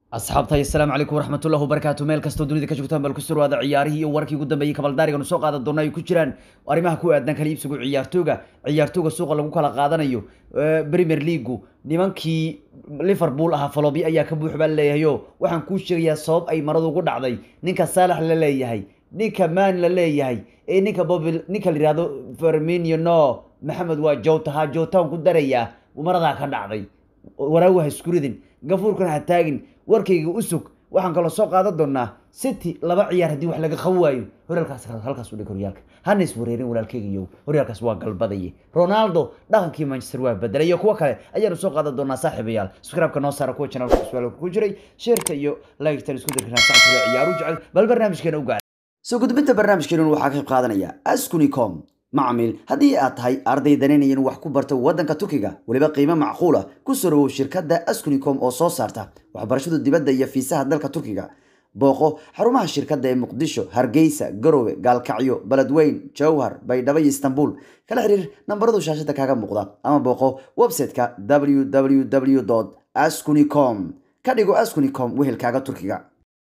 asxaabtahay asalaamu calaykum waraxmatullahi wabarakaatu meel kastoo dunida ka joogtaan bal ku surwaada ciyaarihii iyo warkii ugu dambeeyey kabaldaariganu soo qaadan doona ay ku jiraan arrimaha ku aadan kala iibsigu ciyaartooga ciyaartooga suuqa lagu kala qaadanayo premier leagu nimankii liverpool ahaa falobi ayaa ka buux baa leeyahayo waxaan kuu sheegayaa sabab ay maradu ugu dhacday ninka saalax la leeyahay ninka man la leeyahay ee ninka bobil ninka la yihahdo ferminio no maxamed waa jowta ha jowtaan ku darayaa maradaa ka dhacday waraagu ha iskuridin gafuurkana ha taagin warkayga u sug waxaan kaloo soo qaadan doonaa city laba ciyaar haddii wax laga qaban waayo horyaalkaas halkaas u dhig horyaalka hana is wareerin walaalkaygiyo horyaalkaas waa galbadaye ronaldo dhaqankii manchester waa bedelay iyo kuwo kale ayaanu soo qaadan doonaa saaxiibayaal subscribe-ka noo saara kuwa channelka su'aal ku jiray sheerka iyo like-tan isku dirkana saxibka ciyaaru jecel bal barnaamijkeena u gaar soo gudbinta barnaamijkeenu waxaa ka qayb qaadanaya askunicom macmiil haddii aad tahay arday danaynayan wax ku barta waddanka turkiga weliba qiimo macquula ku sorowow shirkadda askunicom oo soo saarta waxbarashada dibadda iyo fiisaha dalka turkiga booqo xarumaha shirkadda ee muqdisho hargeysa garowe gaalkacyo beledweyn jowhar baydhabo iyo istanbul kala xiriir nambaradu shaashada kaaga muuqda ama booqo website-ka www askunicom ka dhigo askunicom wehelkaaga turkiga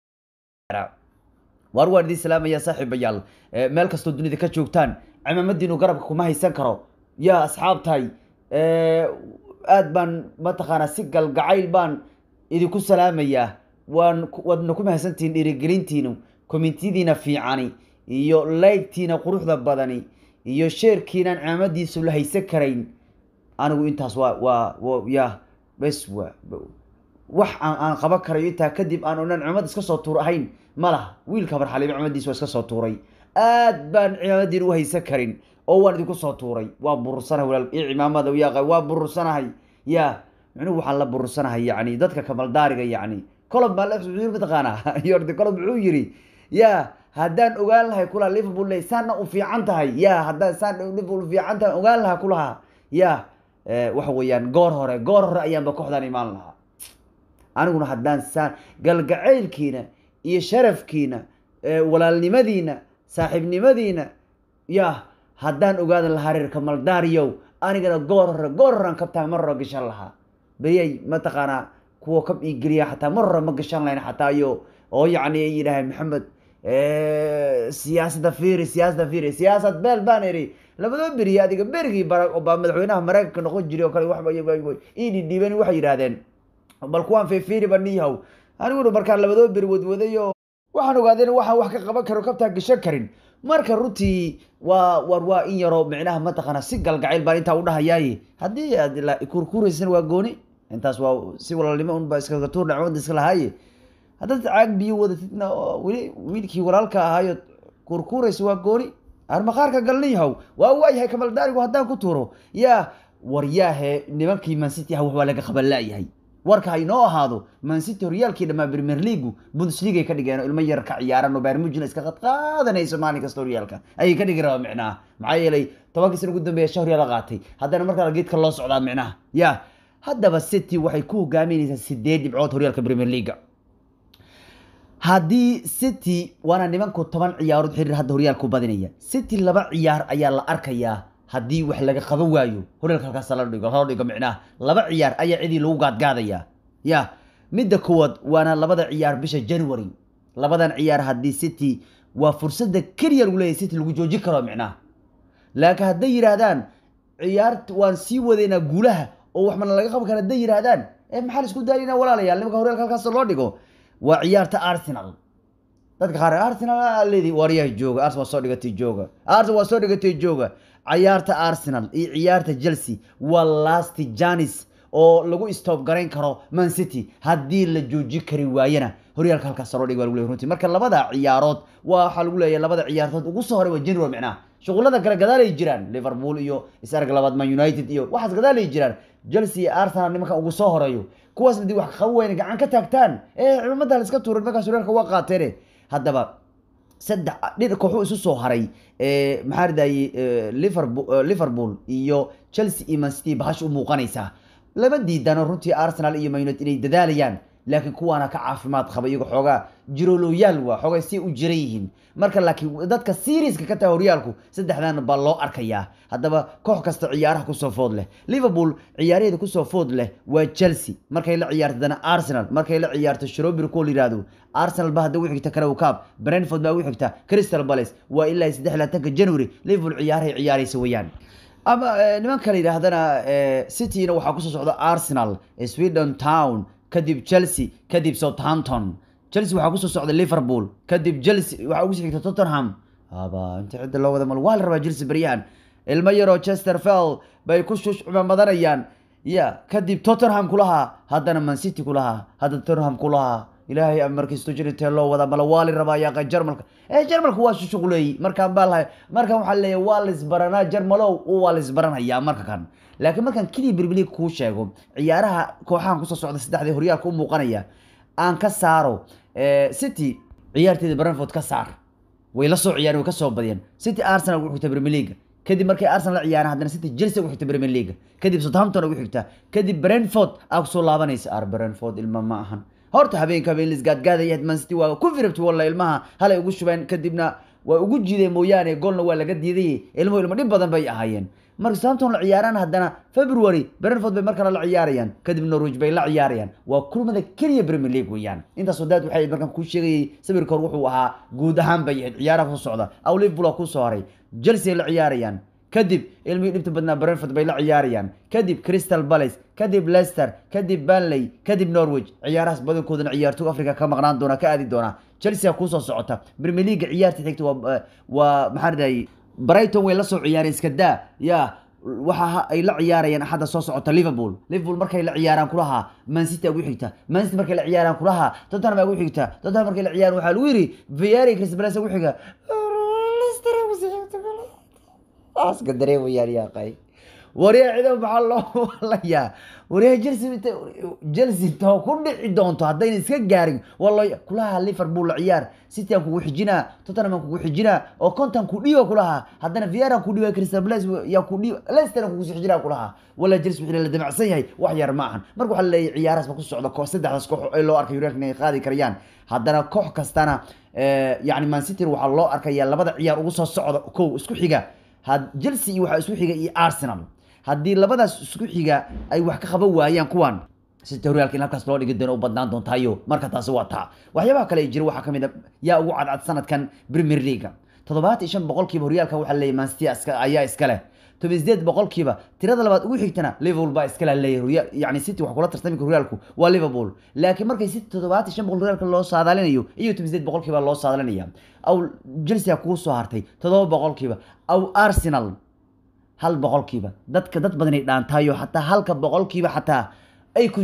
waar waan idiin salaamaya saaxiibayaal meel kastoo dunida ka joogtaan cimaamadiinu garabka kuma haysan karo yaa asxaabtahay aad baan mataqaanaa si galgacayl baan idinku salaamayaa waan waadna ku mahadsantihiin dhiirigelintiinu kommentiyadiina fiicani iyo laygtiina quruxda badani iyo sheerkiinaan cimaamadiisu la haysan karayn anigu intaas waa waa ya bes wa wax aan aan qaban karayo intaa kadib aan onan cimaamad iska soo tuur ahayn ma laha wiilka marxaliba cimaamadiisa waa iska soo tuuray aad baan cimaamadiin u haysan karin oo waan idinku soo tuuray waa burursanahay walaal io cimaamada yaa waa burursanahay ya micnuhu waxaan la burursanahay yacni dadka kamaldaariga yacni colob baa mataqaanaa yordi colob muxuu yiri ya haddaan ogaan lahay kulaha liverpool ley saana u fiican tahay ya haddaan saan liverpool fiican tahay ogaan lahaa kulaha ya waxa weeyaan goor hore goor hore ayaanba kooxdaan imaan lahaa aniguna haddaan saan galgacaylkiina iyo sharafkiina walaalnimadiina saaxiibnimadiina ya haddaan ogaadan lahaa reerka maldaariyow anigana goor hore goor horean kabtaa mar hore gashan lahaa beriyay mataqaanaa kuwa kab ii geliya xataa mar hore ma gashan lahayn xataa iyo oo yacni ay yidhaaheen maxamed siyaasadda fiiri siyaasadda fiiri siyaasad beel baan iri labadoo beriye adiga berigii barack obama madaxweynaha maraykanka noqon jiray oo kale waxba ii dhidhiibeen waxay yidhaahdeen bal kuwaan fiifiiriba niyahow aniguna markaan labadoo beri wadwaday oo waxaan ogaadeen waxaan wax ka qaban karo kabtaa gashan karin marka runtii waa war waa in yaroo micnaha mataqaana si galgacayl baan intaa udhahayaaye haddii aad kurkuraysan waa gooni intaas waa si walaalnimo unba iskaga tuur dhacmada iska lahaaye haddaad caag biyo wadatidna weli wiilkii walaalka ahaayo kurkuraysa waa gooni armaqaarka galniyahow waa waayahay kamaldaarigu haddaan ku tuuro yaa waryaahe nimankii mancity ah wax waa laga qaban laayahay warka haynoo ahaado mancity horyaalkii dhamaa premier leagu bundesliga ka dhigeen ilmo yar ka ciyaaran oo baarmujina iska qadqaadanayso maalin kasta horyaalka ayay ka dhigi rabaa micnaha maxaa yeelay tobankii sana ugu dambeeya shan horyaal qaatay haddana markaa geedka loo socdaa micnaha ya haddaba city waxay ku hogaaminaysaa sideed dhibcood horyaalka premier leaga haddii city waana nimanku toban ciyaarood xiriir hadda horyaalku badinaya city laba ciyaar ayaa la arkayaa haddii wax laga qaban waayo horyaalka halkaas la dhigo loo dhigo micnaha laba ciyaar ayaa cidii lagu gaadgaadaya ya midda koowaad waana labada ciyaar bisha january labadan ciyaar haddii city waa fursada keliya lagu leeyahy city lagu joojin karo micnaha laakiin hadday yidhaahdaan ciyaart waan sii wadaynaa guulaha oo wax mana laga qaban kara hadday yidhaahdaan ee maxaa la isku daayina walaalayaal nimanka horyaalka halkaas loo dhigo waa ciyaarta arsenal dadka qaar arsenal leedi waryaha jooga arsenal waa soo dhigatay jooga arsenal waa soo dhigatay jooga ciyaarta arsenal iyo ciyaarta chelsea waa last janis oo lagu stop garayn karo man city haddii la jooji kari waayana horyaalka halkaas loo dhig waa lagu leeyahy runtii marka labada ciyaarood waxaa lagu leeyahay labada ciyaartood ugu soo horay waa january micnaha shuqullada kale gadaalay jiraan liverpool iyo isarag labaad man united iyo waxaas gadaalay jiraan chelsea iyo arsenal nimanka ugu soo horeeyo kuwaas hadii wax qaban wayna gacan ka taagtaan ee ciidamada la iska tuurin markaas horyaalka waa qaateene haddaba saddex dhir kooxu isu soo haray maxaa ridayey liverpool iyo chelsea iyo man city bahash u muuqanaysaa lama diidano runtii arsenal iyo man united inay dadaalayaan laakiin kuwaana ka caafimaad qaba iyago xoogaa jiroloyaal waa xoogay si u jiran yihiin marka laakiin dadka seriiska ka taha horyaalku saddexdan baa loo arkayaa haddaba koox kasta ciyaaraha kusoo food leh liverpool ciyaaraheeda kusoo food leh waa chelsea markay la ciyaarto haddana arsenal markay la ciyaarto shrobir kuwa la yihahdo arsenal ba hadda u xigta karaw cup brentford baa u xigta crystal palace waa ilaa saddex labaatanka january liverpool ciyaarahay ciyaaraysa weeyaan ama nimanka la yidhaahdana cityna waxaa kusoo socda arsenal sweden town kadib chelsea kadib southampton chelsea waxaa kusoo socda liverpool kadib chelsea waxaa ugu sii xigta tottenham aba inta cidda loo wada mal waa la rabaa chelsea beryahan ilmo yaroo chesterfield bay ku shushcumamadanayaan ya kadib tottenham kulahaa haddana man city kulahaa hadda tottenham kulahaa ilaahay amarkiisto jiritee loo wada mala waa la rabaa yaaqa jarmalka ee jarmalka waa shushuqleey markaan baa lahay markan waxaa leeyahay waa la isbaranaa jarmalow waa la isbaranayaa marka kan laakiin markaan keliya berbelig kuu sheego ciyaaraha kooxahan kusoo socda saddexdii horyaalka u muuqanaya aan ka saaro city ciyaarteeda brentford ka saar way la soo ciyaareen way ka soo badiyeen city arsenal ugu xigta premier league kadib markay arsenal la ciyaareen haddana city chelsea ugu xigta premier league kadib southampton ugu xigta kadib brentford aa kusoo laabanaysa ar brentford ilma ma ahan horta habeenka habeen lisgaadgaadaya man city waa ku firabti walla ilmaha halay ugu shubeen kadibna waa ugu jiideen mooyaane goolna waa laga diiday ilmuhu ilmo dhib badan bay ahaayeen marka southampton la ciyaaraan haddana february brentford bay mar kale la ciyaarayaan kadib norwich bay la ciyaarayaan waa kulmada keliya premier league weeyaan intaas wadaad waxay markaan kuu sheegayay sawirka hor wuxuu ahaa guud ahaan bay ahayd ciyaaraha kusoo socda aw liverpool waa kusoo haray chelsea ay la ciyaarayaan kadib ilmihii dhibta badnaa brentford bay la ciyaarayaan kadib crystal palace kadib leicester kadib banley kadib norwich ciyaarahaas badankoodana ciyaartoy africa ka maqnaan doona ka aadi doona chelsea kusoo socota premier league ciyaarta xigta waa waa maxaa riday brighton way la soo ciyaareen iska daa ya waxa ay la ciyaarayaan axadda soo socota liverpool liverpool markay la ciyaaraan kulaha mancity ugu xigta mancity markay la ciyaaraan kulaha tottenham ugu xigta tottenham markay la ciyaaraan waxaa lagu yiri vieri crystal palace ugu xiga aska dareemayaan yaaqay waryaa ciidan maxaa loo walayaa waryaa chelsea chelsea too ku dhici doonto haddayna iska gaarin walo kulaha liverpool la ciyaar city aan kugu xijinaa tottenham aan kugu xijinaa oo contan ku dhiiba kulaha haddana viera aan ku dhiiba crystal palace yaa ku dhiiba leicester aan kugu sii xijinaa kulaha wala chelsea wixii la damacsan yahay wax yar ma ahan marka waxaa leeyahay ciyaarahaas ba ku socda koox saddexdaas koox ee loo arkay horyaalka inay qaadi karayaan haddana koox kastana yani man city waxaa loo arkayaa labada ciyaar ugu soo socda kow isku xiga chelsea iyo waxaa isku xiga iyo arsenal haddii labadaas isku xiga ay wax ka qaban waayaan kuwan city horyaalka in halkaas loo dhigi doono u badnaan doontaayo marka taasi waa taa waxyaabaha kale jira waxaa kamid a yaa ugu cadcad sanadkan premier leaga toddobaatan iyo shan boqolkiiba horyaalka waxaa leeyahy mancity ayaa iska leh toban sideed boqolkiiba tirada labaad ugu xigtana liverpool baa iskala leeyahay yani city wax kula tartami horyaalku waa liverpool laakiin markay city toddobaatan shan boqol horyaalka loo saadaalinayo iyo toban sideed boqolkiiba loo saadalinaya aw chelsea kugu soo hartay toddoba boqolkiiba aw arsenal hal boqolkiiba dadka dad badanay dhaantaayo xataa halka boqolkiiba xataa ay ku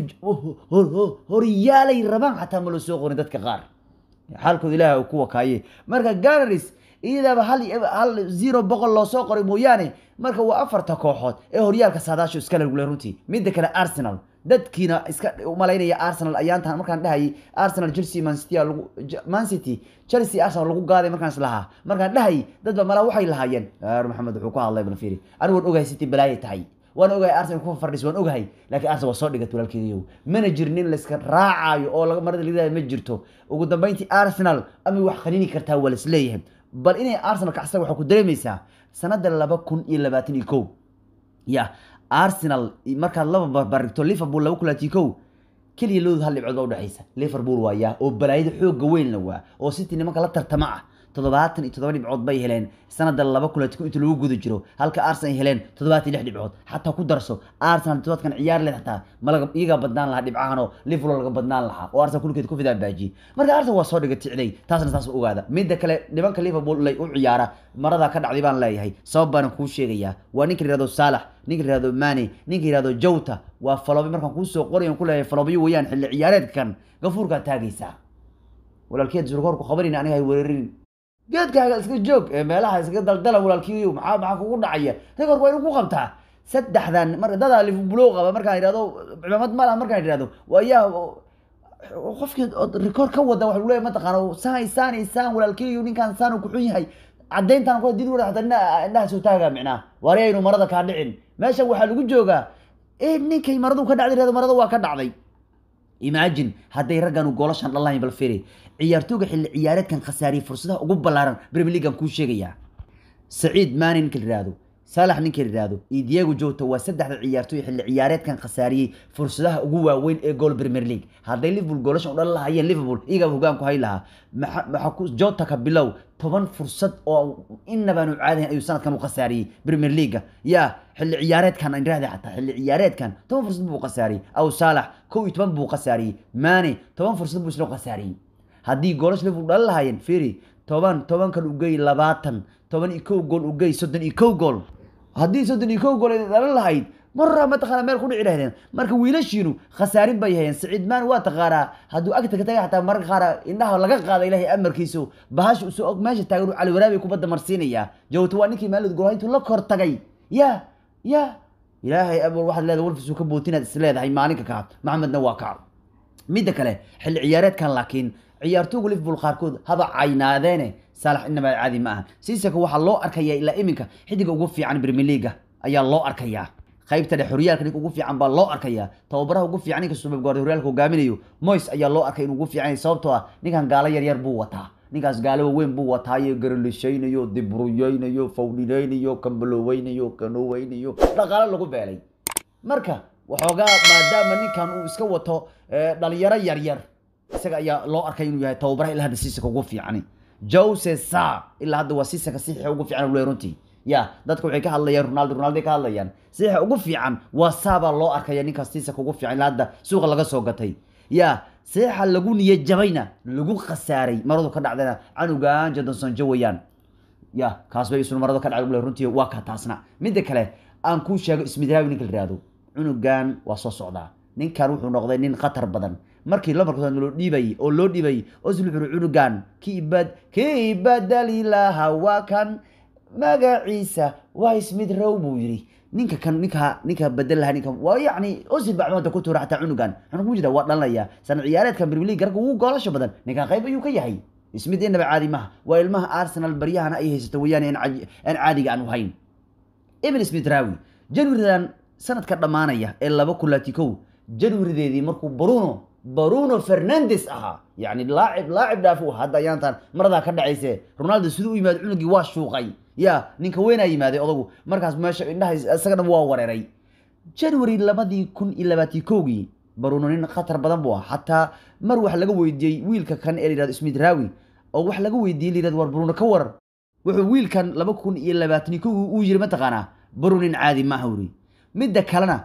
horyaalay rabaan xataa ma loo soo qorin dadka qaar xaalkooda ilaah ku wakaaye marka ganaris iyadaaba hal hal zero boqol loo soo qoray mooyaane marka waa afarta kooxood ee horyaalka saadaasho iska lagule runtii midda kale arsenal dadkiina iska umalaynaya arsenal ayaantan markaan dhahayay arsenal chelsea mancity lagu mancity chelsea arsenal lagu gaaday markaan islahaa markaan dhahayay dadba malaa waxay lahaayeen maxamed wuxuu ku hadlay bal fiiri anigu waan ogahay city balaayay tahay waan ogahay arsenal ku fardhis waan ogahay laakiin arsenal waa soo dhigat walaalkeediyow mana jirin in layska raacayo oo laga marada lidaaya ma jirto ugu dambeyntii arsenal ama wax qanini kartaa waa laisleeyahay bal inay arsenal kacsa waxaa ku dareemaysaa sanada laba kun iyo labaatan iyo kow ya arsenal markaad laba barbarigto liverpool laba kulaati kow keliya loodu hal dhibcood baa udhexaysa liverpool waa yaa oo balaayada xooga weynna waa oo city nimanka la tartama ah toddobaatan iyo toddoba dhibcood bay heleen sanada laba kulaati kow inta lagu guda jiro halka arsenal ay heleen toddobaatan iyo lix dhibcood xataa ku darso arsenal toddobaadkan ciyaar leh xataa malaga iyagaa badnaan lahaa dhibcahan oo liverpool laga badnaan lahaa oo arsenal kulkeed ku fidaa baajiyey marka arsenal waa soo dhiga ticday taasna taas ogaada midda kale nimanka liverpool lay u ciyaara maradaa ka dhacday baan leeyahay sabab baanan kuu sheegayaa waa ninka yihahdo saalax ninka yihahdo mani ninka yihahdo jowta waa faloobi markaan kuusoo qoray ku leeyahay faloobiyo weeyaan xilli ciyaareedkan gafuurkaa taagaysaa walaalkeed surkoorku qabanayna aniga hay weerarin geedkaaga iska joog ee meelaha iskaga daldala walaalkiiyo maxaa maxaa kugu dhacaya rekoorku waa inuu ku qabtaa saddexdan mar dadaa liverpool qaba markaan idhahdo cimaamad mala markaan idhahdo waa yaa qofkii rekoor ka wada waxa leeyahay mataqaana saan saan saan walaalkiiyo ninkaan saan ku xun yahay caddayntan kula did wada hataa indhaha soo taagaa micnaa waari aynu marada kaa dhicin meeshan waxaa lagu joogaa ninkay maradu ka dhacday marada waa ka dhacday imagine hadday raggan goolashan dhalahayn bal firi ciyaartooyga xilli ciyaareedkan khasaariyey fursadaha ugu ballaaran premier leaguean kuu sheegayaa saciid maani ninka la yihahdo saalax ninka la yihahdo iyo diego jota waa saddexda ciyaartooy xilli ciyaareedkan khasaariyey fursadaha ugu waaweyn ee gool premier league hadday liverpool goolashan u dhalan lahayeen liverpool iyagaa hogaan ku hay lahaa maxaa ku jota ka bilow toban fursad oo inabaanu caadahayn ayuu sanadkan u khasaariyey premier leaguea yaa xilli ciyaareedkan aan irahda xataa xilli ciyaareedkan toban fursad buu khasaariyey aw saalax kow iyo toban buu khasaariyey maane toban fursad buu isla khasaariyey haddii goolasha liverpool dhalan lahaayeen firi toban tobankan ugey labaatan toban iyo kow gool ugey soddon iyo kow gool haddii soddon iyo kow gool ay dhalan lahayd marra mataqaana meel ku dhici lahaydeen marka wiilashiinu khasaarin bay hayeen saciid maan waa taqaanaa hadduu agta ka tagay xataa mararka qaar indhaha laga qaada ilaahay amarkiisu bahasha usoo og meesha taagan uu cali waraabi kubadda marsiinayaa jawta waa ninkii maalid gool intuu la kor tagay ya ya ilaahay amar waxaad leedahay walfisuu ka bootinaad is leedahay maalinka kaa maxamedna waa kac midda kale xilli ciyaareedkan laakiin ciyaartooyga liverpool qaarkood haba caynaadeene saalax inaba caadi ma aha siisaka waxaa loo arkayaa ilaa iminka xidiga ugu fiican premier leaga ayaa loo arkayaa qaybta dhex horyaalka ninka ugu fiican baa loo arkayaa tababaraha ugu fiican ninka subab guardi horyaalka hogaaminayo moyes ayaa loo arkay inuu ugu fiican yahay sababtoo ah ninkan gaalo yaryar buu wataa ninkaas gaalo waaweyn buu wataayo garalishaynayo dibruyeynayo fawdhinaynayo kambaloweynayo kanoweynayo dhaqaalo lagu beelay marka waxoogaa maadaama ninkan uu iska wato dhalinyaro yaryar isaga ayaa loo arkay inuu yahay tababaraha ilaa hadda siisaka ugu fiicani jose sa ilaa hadda waa siisaka sixixa ugu fiican le runtii ya dadka waxay ka hadlayaan ronaldo ronaldo ka hadlayaan sixixa ugu fiican waa saabaa loo arkaya ninkaas siisaka ugu fiican ilaa hadda suuqa laga soo gatay ya sixixa lagu niya jabayna lagu khasaaray maradu ka dhacdana canugan jadonson jawayaan ya kaas bay isuna marado ka dhacday le runtii waa ka taasna midda kale aan kuu sheego ismidraawi ninka la yihahdo cunugan waa soo socdaa ninkan wuxuu noqday nin khatar badan markii lamarkood loo dhiibayay oo loo dhiibayay osil wuxuu cunugan kiibad kiibadali laha waa kan magaciisa waa smith row buu yidhi ninka kan ninka ninka bedel laha ninka waa yacni osil baa cumada ku tuura xataa cunugan cunug mujida waa dhalanaya sana ciyaareedkan premier league garga ugu goolasha badan ninkan qayb ayuu ka yahay smith inaba caadi maha waa ilmaha arsenal baryahana ay haysato weeyaan aan caadiga aan hayn evan smith rawi januaridan sanadka dhammaanaya ee laba kulaati kow januarideedii markuu bruno bruno fernandes ahaa yani laacib laacib dhaafu hadda ayaantan maradaa ka dhacayse ronaldo siduu u yimaado cunugii waa shuuqay ya ninka weynaa yimaaday odagu markaas meesha indhaha isaga dhan waa wareeray january labadii kun iyo labaatii kowgii bruno nin khatar badan buu ah xataa mar wax laga weydiiyey wiilka kan ee layihahdo smith rawi oo wax laga weydiiyey layihahdo war bruno ka warar wuxuu wiilkan laba kun iyo labaatanii kowgii uu yiri mataqaanaa bruno nin caadi maaha wuri midda kalena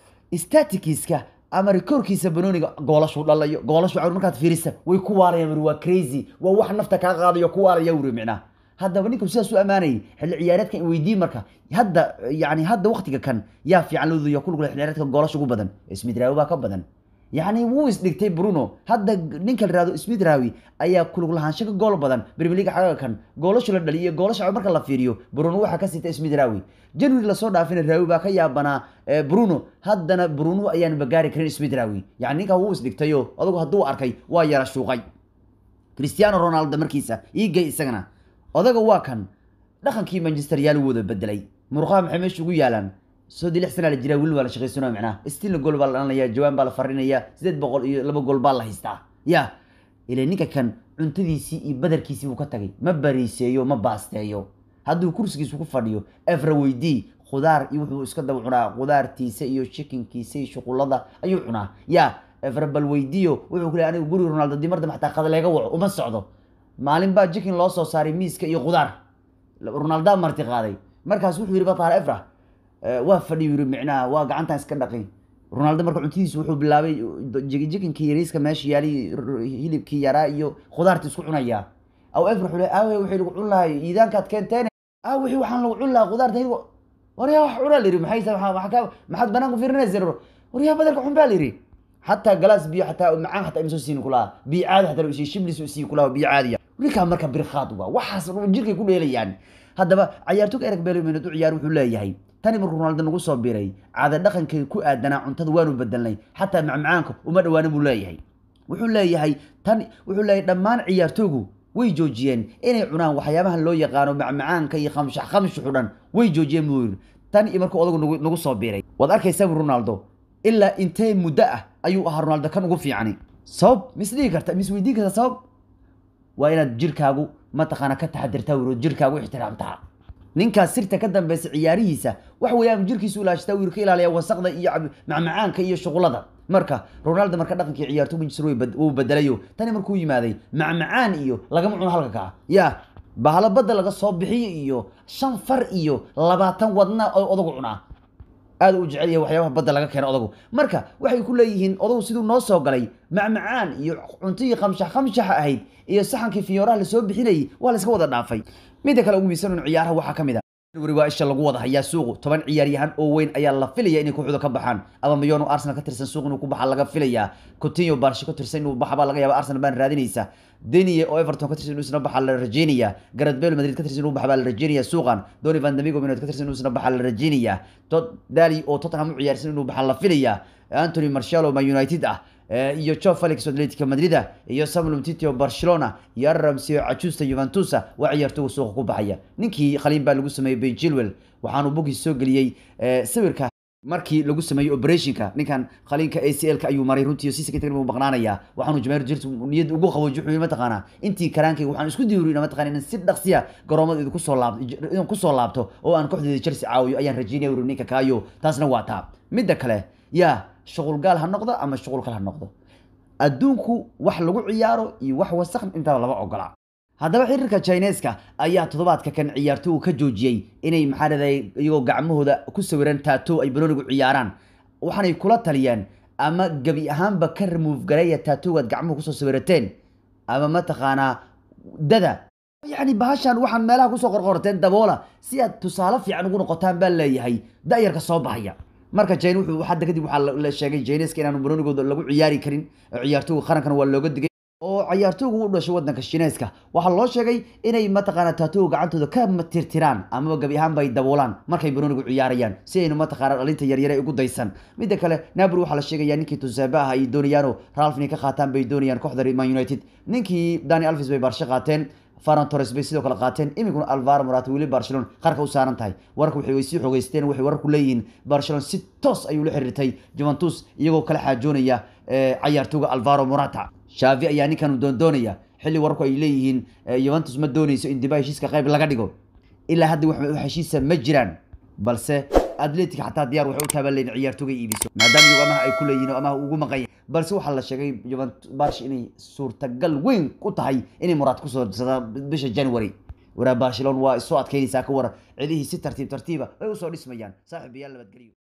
statikiska ama rikoorkiisa banooniga goolashu dhalayo goolashu cawr markaad fiirisa way ku waarayaan wuri waa crazy waa wax nafta kaa qaadayo ku waaraya wuri micnaa haddaba ninku sidaas u ammaanayay xilli ciyaareedkan weydii marka hadda yani hadda waktiga kan yaa fiican looduya ku lugla xilli ciyaareedka goolasha ugu badan smith rawi baa ka badan yacni wuu isdhigtay bruno hadda ninka la yihahdo smith rawi ayaa kulug lahaansho ka gool badan premier league xagaga kan goolashu la dhaliyo goolasha marka la fiiriyo bruno waxaa ka sita smith rawi january lasoo dhaafina rawi baa ka yaabanaa bruno haddana bruno ayaan bagaari karin smith rawi yani ninkaa wuu isdhigtayo adugu hadduu arkay waa yara shuuqay cristiano ronaldo markiisa iigay isagana odaga waa kan dhaqankii manchester yaal wada bedelay murqaha maxay meesha ugu yaalaan soddii lix sana la jiraa weli waa la shaqaysanaya macnaha stilna gool baa la dhalanaya jawaan baa la farinaya sideed boqol iyo laba gool baa la haystaa ya ila ninka kan cuntadiisii iyo badarkiisii buu ka tagay ma bariiseeyo ma baasteeyo hadduu kursigiisu ku fadhiyo efra weydii khudaar iyo wuxuu iska daba cunaa khudaartiisa iyo chikinkiisa iyo shuqulada ayuu cunaa ya efra bal weydiiyo wuxuu ku leey aniga guriga ronaldo dii mar dambe xataa qada leega waco uma socdo maalin baa chikin loo soo saaray miiska iyo khudaar ronaldaa marti qaaday markaas wuxuu yidhi bataar efra waa fadhiyu yiri micnaha waa gacantan iska dhaqin ronaldo marka cuntadiisu wuxuu bilaabay jikinkii yariiska meesha yaali hilibkii yaraa iyo khudaarta isku cunaya aw efra wuxuu leey aawe wixii lagu cun lahay iidaankaad keenteen aa wixii waxaan lagu cun lahaa khudaarta hilib waryaa wax cunaa layidhi maxay maxaa maxaad banaanku fiirinaysa waryaa badelka xun baa layidhi xataa galaas biyo xataa macaan xataa ima soo siini kulaha biyo caadi xataa la isiiyo shiblis isiiyo kulaha biyo caadiya ninkaa marka birkhaad waa waxaas jirkay ku dheelayaan haddaba cayaartooga ereg beelomeenad u ciyaar wuxuu leeyahay tani markuu ronaldo nagu soo biray caada dhaqankay ku aadanaa cuntada waanu bedelnay xataa macmacaanka uma dhawaana buu leeyahay wuxuu leeyahay tan wuxuu leeyahay dhammaan ciyaartoogu way joojiyeen inay cunaan waxyaabahan loo yaqaano macmacaanka iyo khamshax khamshuxu dhan way joojiyeen buu yiri tan iyo markuu odagu nagu soo biray waad arkaysaa ronaldo ilaa intee muddo ah ayuu ahaa ronaldo kan ugu fiicani sabab misdhihi karta misweydiin karta sabab waa inaad jirkaagu mataqaana ka taxadirtaa wiro jirkaagu ixtiraamtaa ninkaas sirta ka dambeysa ciyaarihiisa wax weeyaan jirkiisu ilaashtaa wiil ka ilaaliya wasaqda iyo macmacaanka iyo shuqulada marka ronaldo marka dhaqankii ciyaarto manchester wuu bedelayo tani markuu yimaaday macmacaan iyo lagama cuno halka kaa ya bahalo badda laga soo bixiyo iyo shan far iyo labaatan wadna oo odagu cunaa aad u jecel yahay waxyaabaha badda laga keeno odagu marka waxay ku leeyihiin odagu siduu noo soo galay macmacaan iyo cuntigii qamshax qamshaxa ahayd iyo saxankii fiyooraha lasoo bixinayay waa la iska wada dhaafay midda kale ugu miisanon ciyaaraha waxaa ka mid a weri waa isha lagu wada hayaa suuqu toban ciyaaryahan oo weyn ayaa la filaya inay kooxda ka baxaan ama mayono arsenal ka tirsan suuq inuu ku baxa laga filayaa coutinho barshe ka tirsan inuu baxa baa laga yaaba arsenal baan raadinaysa deniye oo everton ka tirsan inuu isna baxa la rajeynaya gareth bale madrid ka tirsan inuu baxa baa la rajeynaya suuqan doni van damigo minot ka tirsan inuu isna baxa la rajeynaya tot dali oo tottenham u ciyaarsan inuu baxa la filaya anthony marshalo ma united ah iyo joe felix atletico madrida iyo samuel umtiti oo barcelona iyo aramsio cajusta juventusa waa ciyaartoga suuqa ku baxaya ninkii khaliin baa lagu sameeyey ben chilwell waxaanu bogiis soo geliyey sawirka markii lagu sameeyey operationka ninkan khaliinka a c l ka ayuu maray runtii si secretary buu maqnaanaya waxaanu jamaahir jirt niyad ugu qabooji wuxuu mataqaanaa intii karaankayga waxaan isku diyaariyay mataqaana in si dhaqsiya garoomada idinku soo laabto idin ku soo laabto oo aan kooxdeeda Chelsea caawiyo ayaan rajeynaya wuri ninka kaayo taasna waa taa midda kale yaa shuqul gaal ha noqdo ama shuqul kale ha noqdo adduunku wax lagu ciyaaro iyo wax wasakh intaba lama ogola haddaba xiriirka chineska ayaa toddobaadka kan ciyaartoygu ka joojiyey inay maxaa dhahday iyagoo gacmahooda ku sawiran taato ay banoonigu ciyaaraan waxaanay kula taliyeen ama gebi ahaanba ka remove gareeya taatogaad gacmuhu kusoo sawirateen ama mataqaanaa dada yacni bahashan waxaan meelaha kusoo qorqorteen daboola si aad tusaale fiican ugu noqotaan baa leeyahay da'yarka soo baxaya marka jine wuxuu hadda kadib waxaa la sheegay jineska inaanu banoonigooda lagu ciyaari karin ciyaartoyga qarankana waa looga digay oo ciyaartoygu u dhashay wadanka shineeska waxaa loo sheegay inay mataqaana taatoga gacantooda ka tirtiraan amaba gabi ahaanba ay daboolaan markay banoonigu ciyaarayaan si aynu mataqaana dhalinta yaryare ugu daysan midda kale nabri waxaa la sheegaya ninkii tusabe ah ay doonayaano ralf inay ka qaataan bay doonayaan kooxda man united ninkii dani alvis bay baarsho qaateen faran torres bay sidoo kale qaateen iminkuna alvaro morata weli barcelona qarka u saaran tahay wararka waxay way sii xogeysteen waxay wararku leeyihiin barcelona si toos ayuu la xiriirtay juventus iyagoo kala xaajoonaya cayaartooga alvaro morata shavi ayaa ninkan doondoonaya xilli wararku ay leeyihiin juventus ma dooneyso in diba heshiiska qayb laga dhigo ilaa hadda wax heshiisa ma jiraan balse atletic xataa diyaar waxay u taabanleyn ciyaartooga iibiso maadaama iyagu amaha ay ku leeyihin oo amaha ugu maqan balse waxaa la sheegay barsh inay suurtagal weyn u tahay inay muraad kusoo dirsadaan bisha january waraa barcelona waa isoo adkeynaysaa ka waran cidihii si tartiib tartiiba ay usoo dhismayaan saaxiibayaal nabadgelyo